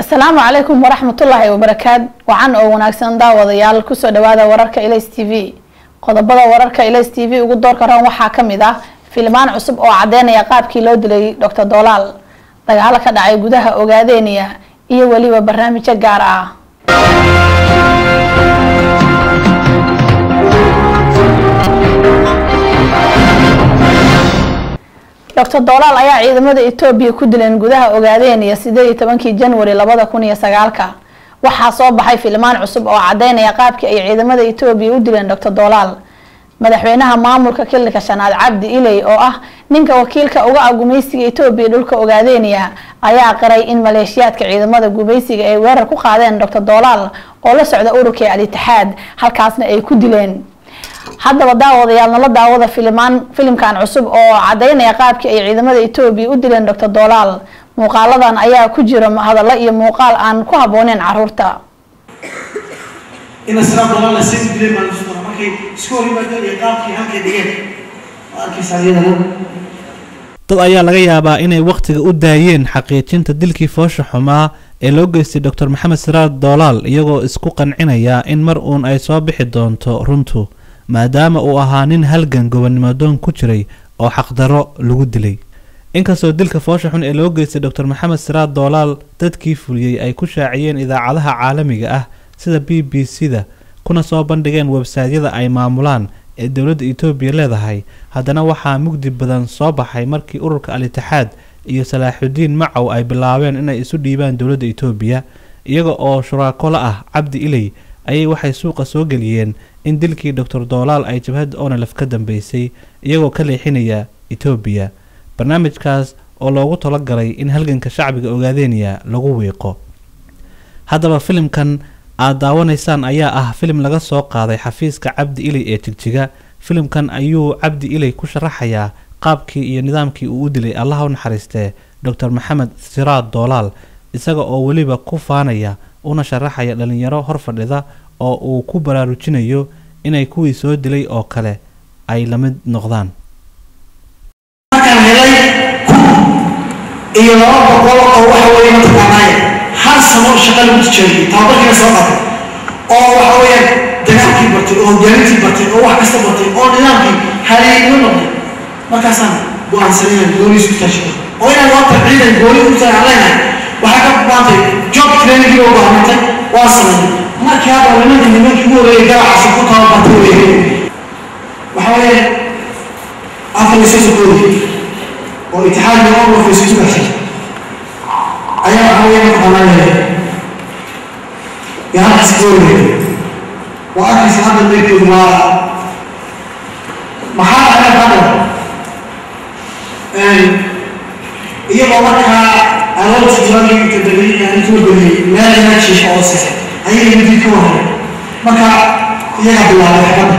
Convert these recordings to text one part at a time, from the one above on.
asalaamu calaykum waraxmatullaahi wabarakaat wacan oo wanaagsan daawadayaal kusoo dhawaada wararka ilays t v qodobada wararka ilays t v ugu doorka ran waxaa kamid ah filmaan cusub oo cadeynaya qaabkii loo dilay doctor dolaal dagaalo ka dhacay gudaha ogaadeeniya iyo weliba barnaamijyo gaar ah doctor dolaal ayaa ciidamada etoobiya ku dileen gudaha ogaadeeniya sideed iyo tobankii janwari labada kun iyo sagaalka waxaa soo baxay filmaan cusub oo cadeynaya qaabkii ay ciidamada etoobiya u dileen doctor dolaal madaxweynaha maamulka kilika shanaad cabdi iley oo ah ninka wakiilka uga ah gumaysiga etoobiya dhulka ogaadeeniya ayaa qiray in maleeshiyaadka ciidamada gumaysiga ay weerar ku qaadeen doctor dolaal oo la socda ururkii al-itixaad halkaasna ay ku dileen haddaba daawadayaal nala daawada filimaan filimkan cusub oo cadeynaya qaabkii ay ciidamada etoobiya u dileen doctor dolaal muuqaaladan ayaa ku jira hadallo iyo muuqaal aan ku habbooneyn caruurta ina siraa dolaal la sii dileen baan isu dara markay isku hor yimaadeen iyo qaabkii halkay dhigeen waa arkaysaa iyadana dad ayaa laga yaabaa inay wakhtiga u daayeen xaqiijinta dilkii foosha xumaa ee loo geystay doctor maxamed siraar doolaal iyagoo isku qancinaya in mar uun ay soo bixi doonto runtu maadaama uu ahaa nin halgan gobonnimodoon ku jiray oo xaqdarro lagu dilay inkastoo dilka foosha xun ee loo geystay doctor maxamed siraar doolaal dadkii fuliyey ay ku shaaciyeen idaacadaha caalamiga ah sida b b c da kuna soo bandhigeen websaytyada ay maamulaan ee dowladda etoobiya leedahay haddana waxaa mugdi badan soo baxay markii ururka al-itixaad iyo salaaxudiin macow ay bilaabeen inay isu dhiibaan dowladda etoobiya iyaga oo shuraako la ah cabdi iley ayay waxay suuqa soo geliyeen in dilkii doctor doolaal ay jabhadda onelef ka dambeysay iyagoo ka leexinaya etoobiya barnaamijkaas oo loogu talagalay in halganka shacbiga ogaadeeniya lagu wiiqo haddaba filimkan aad daawanaysaan ayaa ah filim laga soo qaaday xafiiska cabdi iley ee jigjiga filimkan ayuu cabdi iley ku sharaxayaa qaabkii iyo nidaamkii uu u dilay allaha u naxariistee doctor maxamed siraad doolaal isaga oo weliba ku faanaya una sharaxaya dhalinyaro hor fadhida oo uu ku baraarujinayo inay kuwii soo dilay oo kale ay la mid noqdaan markaan helay kun iyo laba boqol oo waxa weeye mataqaanaaye hal sano shaqa lagu tijaabiyey tababarkiina soo qatay oo waxa weeyaan dagaalkii bartay oo hogaamintii bartay oo wax kasta bartay oo nidaamkii haleeyo noqday markaasaan go-aansanayna gooniis ku taashay oo inaan waata ciidan gooni u tahay aan leenahay waxaa ka baantay job trainingii oo go'aamintay waa sameeyey markii hadda nimankii nimankii ugu horreeyay garacaasi ku tababartay weeye waxa weeye afar iyo soddon koodii oo itixaadka oo professor gashay ayaa waxa weeye mataqaanaaye yaa halkaas ka wareegay waa arkaysa hadda meydkoodu waa maxaa dhacay hadda iyagoo markaa aroortii jirankii inta degay yani ku geliyey meel ina jiifo oo sise ayay midii ka waray marka iyaga bilaabay xabadda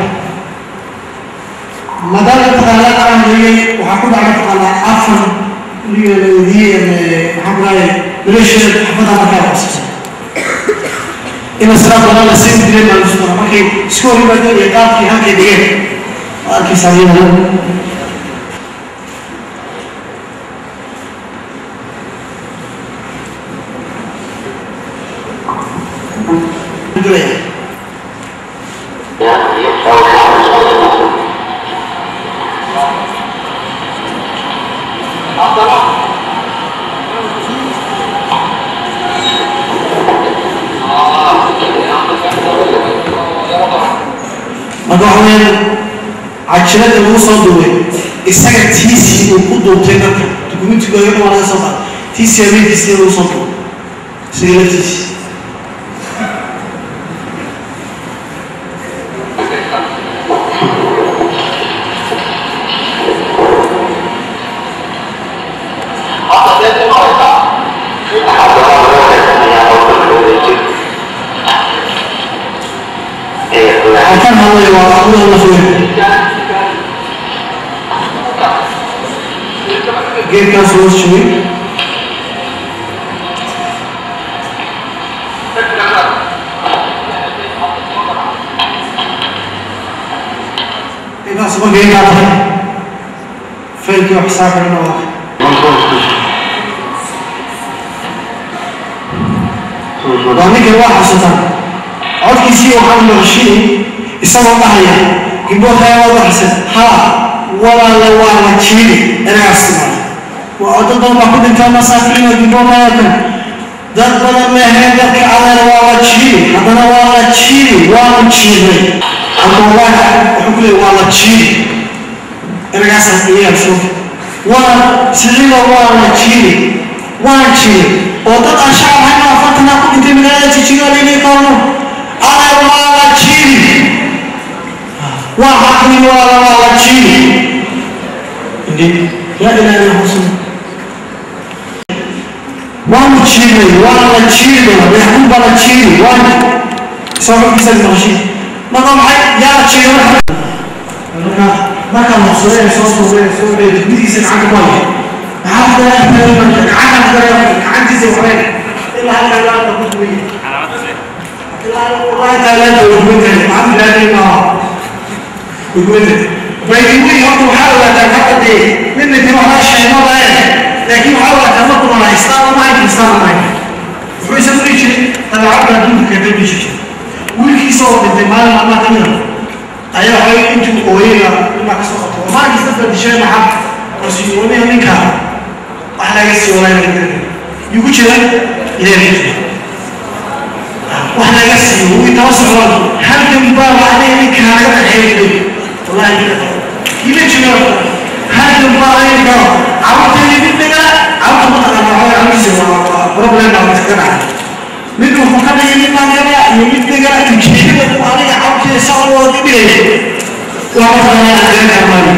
maadaama mataqaanaa aan leeyay waxaa ku dhacay mataqaanaa afar weydiiyey maxaa ku dhacay maleeshiyada xabadda markaa qabsatay ina siraa doonaa la sii dileen baan isu dara markay isku hor yimaadeen iyo qaabkii halkay dhigeen waa arkaysaa iyadana marka waxa weeyaan cajilada lagu soo duubay isaga tiisii uu ku duubtay dadka dukumentigu ayaga waa laga soo qaaday tiisii habeenkiisii lagu soo duubay isaga laftiisii halkan hawaya waa abuda la furay geedkaas hoos joogay intaas marka inaa tahay faylkii wax xisaab xidhan oo waa ninkan waa xasuutaan codkiisii waxaan maqashiin isagoo dhahaya gibootaa waa baxsan ha walaala waa la jiiri eragaas waa dad badan baa ku dhintaa masaakiin oo gibootayakan dad badan meeheen dadka adeer waa la jiiri haddana waa la jiiri waa la jiiray abdullahi wuxuu ku leeyay waa la jiiri eragaasaan iyaga soo waa siciida waa la jiiri waa jiiri oo dad aan shacab hayn oo afartana ku dhintay magaalada jijiga laynay qaano adeer waa la jiiri waa xaqni waa la waa la jiiri لا إله إلا هو وان تشيري وان تشيري يحكم بلا تشيري وان سوف يسال المشي ما قام يا تشيري ما كان مصري صوص مصري صوص بيجي يسال عنك والله هذا يحتاج منك عاد عندي زي وين إلا هذا لا تقول لي والله لا تقول لي ما عندي لا ما يقول لي فيقول برضه محاولة تنقض من اللي تروح رشح المرة لكن محاولة تنقض مع إسلام ما يمكن إسلام ما يمكن وحو يسمى شيء أنا عبد دون كذب شيء ويلكي صوت من مال ما تمر أيها هاي أنتم قوية ما كسرت وما كسرت شيء مع رسولوني منك أحلى قصي ولا يمكن يقول شيء إلى رجل وأحلى قصي هو يتوسع هل كم بار عليه منك هذا الحين والله كيف تشوف هذا الضائع كم عرفت اللي بدنا عرفت مثلا هو عم يسوي بروبلم ما تكره منه فقط اللي ما جرى اللي بدنا تجيب وانا عرفت يسوي وكبير وما انا عندنا كمان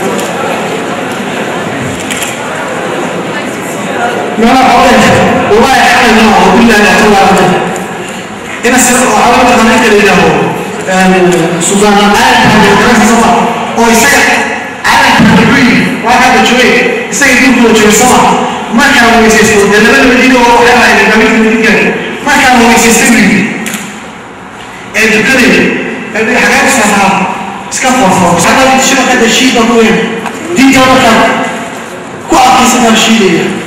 ما انا حاولت والله حاول ما بالله لا تولى انا سر حاولت انا كده له سوزان عارف هذا الكلام صح oo isaga calanka wuxuu waa ka joogay isaga dib loo joogo sama markaa weysaysto dee labada madiina oo waxay ahayd gaabinta madiinkan markaa weysaysta wili ee dukanaya ee xagaa ku saafaa iska foofo xagaa shibaka da shiida ku weyn diinta markaa ku adkaysataa shiidaya